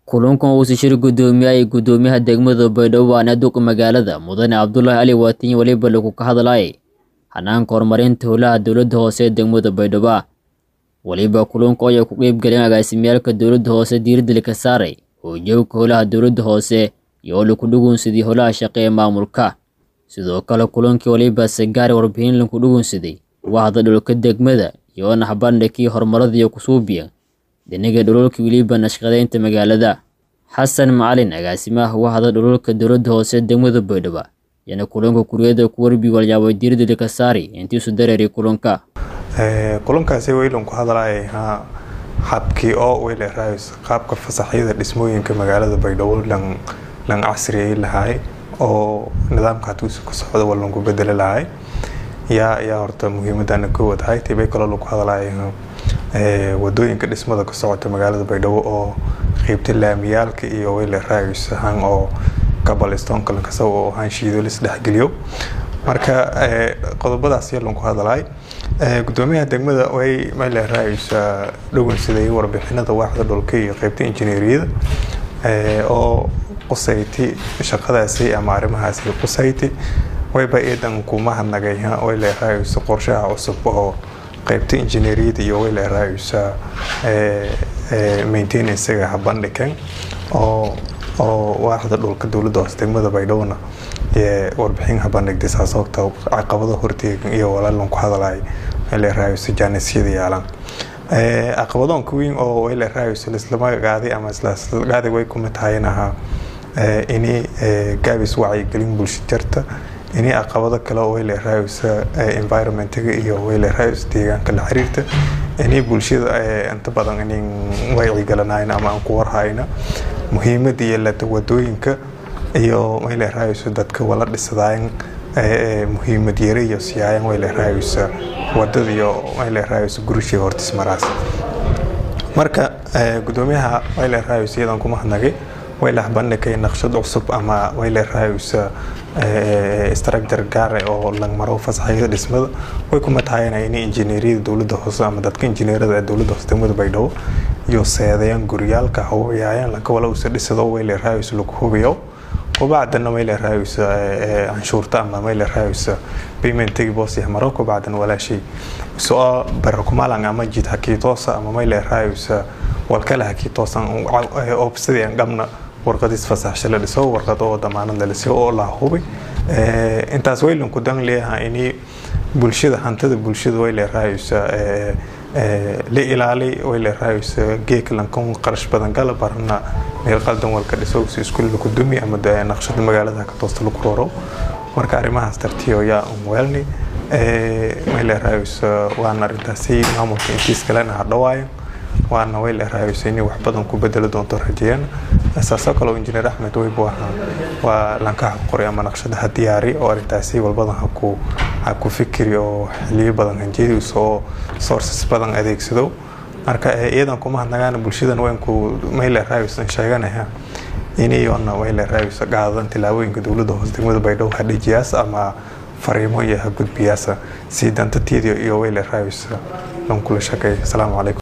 kulankan uu shir gudoomiyay gudoomiyaha degmada baydhabo waana duqa magaalada mudane cabdulaahi cali waatin weliba lagu ka hadlayay hanaanka horumarinta howlaha dowladda hoose ee degmada baydhabo weliba kulanku ayaa ku qeyb galeen agaasimiyaalka dowladda hoose diiradda ka saaray hoojooga howlaha dowladda hoose iyo oo laku dhugunsaday howlaha shaqe ee maamulka sidoo kale kulankii weliba sagaari warbixin laku dhugunsaday wahda dhulka degmada iyo naxbandhigkii horumaradiiyo kusuubiya dhinaga dhululka weliba nashqadeynta magaalada xasan macalin agaasimaha wahda dhululka dowladda hoose degmada baydhabo yana kulanka kuriyada ku warbi walyaabay diiradda ka saari intiisu dareeray kulanka kulankaasi weylan ku hadlaayay habkii oo weyle raayis qaabka fasaxyada dhismooyinka magaalada baydhabo lan lan casriyay lahaay oo nidaamka hatuusi ku socda waa lanku bedeli lahaay yaa yaa horta muhiimadana koowad ahay tibay kaloo lagu hadlaayay wadooyinka dhismada ka socota magaalada baydhabo oo qeybta laamiyaalka iyo weyle raayis ahaan oo kabalistonka lankasaba oo ahaan shiido lisdhexgeliyo marka qodobadaas yaa lanku hadlaay gudoomiyaha degmada way meyle raayisa dhowinsaday warbixinada waaxda dhulka iyo qeybta injineeriyada oo qusayti shaqadaasi ama arrimahaasi qusayti wayba iidan kuma hadnagay wayle raayisa qorshaha cusub oo qeybta injineeriyada iyo wayle raayisa maintenancega habandhigan oo oo waaxda dhulka dowladda hoose degmada baydhowna warbixin habandhigtay saasogta caqabado horteegan iyo walaalan ku hadlaay wayle raayisa jaanisyada yaalaan caqabadoonka weyn oo wayle raayisa lislama gaaday ama islagaaday way kuma tahayn ahaa ini gaabis wacyigelin bulsho jarta ini caqabado kale oo wayle raayisa environmentiga iyo wayle raayisa deegaanka la xiriirta ini bulshada inta badan inin wacyigalanayna ama aan ku warhayna muhiimada iyo lata wadooyinka iyo wayle raayisa dadka wala dhisadaayan muhiimad yare iyo siyaayan wayle raayisa wadada iyo wayle raayisa gurishii hortis maraas marka gudoomiyaha wayle raayisa iyadan kuma hadnagay wayle habandhigay naqshad cusub ama wayle raayisa structure gaare oo langmaro fasaxyada dhismada way kuma tahayna in injineeriyada dowladda hoose ama dadka injineerada ee dowladda hoose degmada baydhabo iyo seedayaan guryaalka hawayaayaan lanka wala usa dhisado wayle raayisa lagu hubiyo kubacdana mayle raayisa canshuurta ama mayle raayisa paymentigi boosi maro kubacdan walaashay soo barakumalan ama jid hakiitoosa ama mayle raayisa walkale hakiitoosan oobsadii aan qabna warqadiis fasaxsha la dhiso warqad oo damaanad la dhiso oo la hubay intaas waylan ku dan leeyahay ini bulshada hantada bulshada wayle raayisa la ilaali wayle raayisa geek lankan qarash badan gala barna meel qaldan walka dhiso si iskuul lagu dumi ama naqshada magaalada ka toosta lagu rooro marka arrimahaas tartiyo yaa un weelni mayle raayisa waana arrintaasi maamulka intiis kalena hadhawaayo waana wayle raayisa inay wax badan ku bedeli doonto rajeeyaan saasoo kale injineer axmed weyb waa lankaha qoray ama naqshadaha diyaari oo arrintaasi walbadan haku ha ku fikiri oo xiliyo badan hanjeediis oo sources badan adeegsado marka iyadan kuma hadnagaan bulshadan waynku mayle raayusan sheeganaya inayona wayle raayusa qaadadan tilaabooyinka dowladda hoose degmada baydhabo hadhejiyaas ama fariimo iyo ha gudbiyaasa sii dantateeda iyo wayle raayusa lan kula shaqeeya asalaamu calaykum